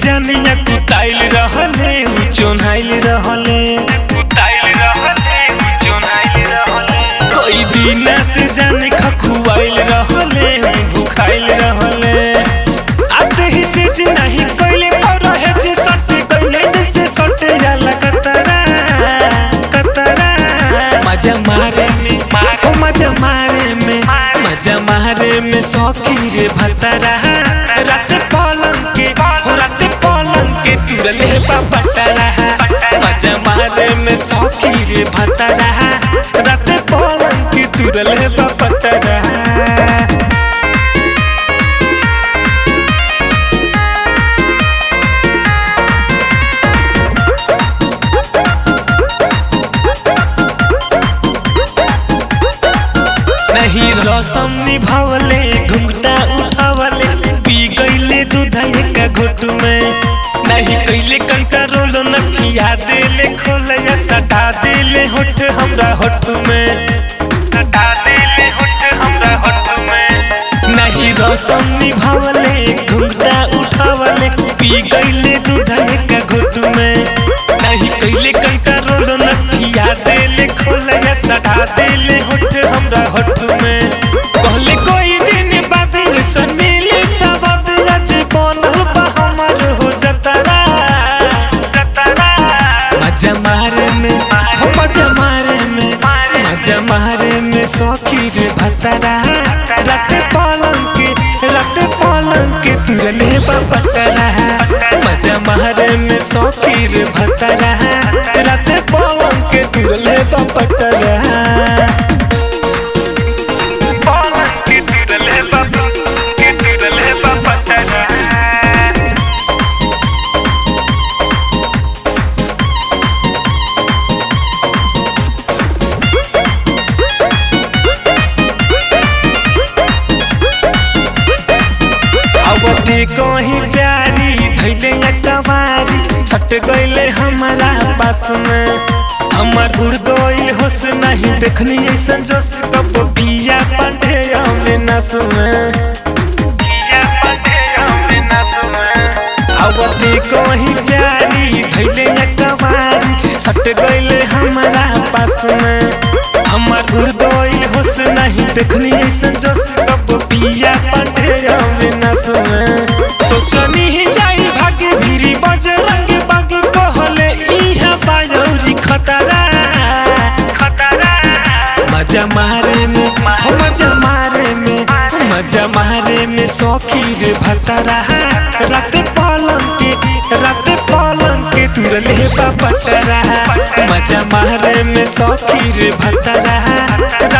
जानिया कुताइल रहले उ चोन्हाइल रहले कुताइल रहले उ चोन्हाइल रहले कई दिन से जाने खखुआइल रहले उ भुखाइल रहले आते ही से जी नहीं कइले पर रहे जे सटे कइले जैसे सटे जाला कतरा कतरा मजा मारे में ओ मजा मारे में मजा मारे में सौखी रे भतरा रात पलंग के हो रात पलंग के तुरले बाबा तरा मजा मारे में सौखी रे भतरा रात पलंग के तुरले बाबा तरा नहीं रसम निभावले घुंघटा उठावले पी गईले दूधये का घुट में नहीं कैले कंट्रोल नथिया देले खोलया सटा देले होठ हमरा होठ में सटा देले होठ हमरा होठ में नहीं रसम निभावले घुंघटा उठावले पी गईले दूधये का घुट में नहीं कैले कंट्रोल नथिया देले खोलया सटा देले होठ हमरा होठ में कहले कोई दिन बाद ऐसन मिले सबद आज बनल बा हमर हो जतरा जतरा मजा मारे में हो मजा मारे में मजा मारे में सौखी रे भतरा रात पलंग के रात पलंग के तुरले बपतरा मजा मारे में सौखी रे भतरा रात पलंग के तुरले बपतरा पलंग के तुरले बप के तुरले बपतरा अवधि कहीं प्यारी धैले कवारी सट गईले हमारा पास में हमर उड़ गईल होश नहीं देखनी ऐसा जोश कब पिया पांडे में नस में पिया पांडे में नस में अवधि कहीं प्यारी धैले कवारी सट गईले हमारा पास में हमर उड़ गईल होश नहीं देखनी ऐसा जोश कब पिया पांडे में नस में सोचनी ही जाई भागे भीरी बजरंग बाग कहले इहा बायौरी खतरा खतरा मजा मारे में हो मजा मारे में मजा मारे में सौखी रे भतरा रात पलंग के रात पलंग के तुरले बपतरा मजा मारे में सौखी रे भतरा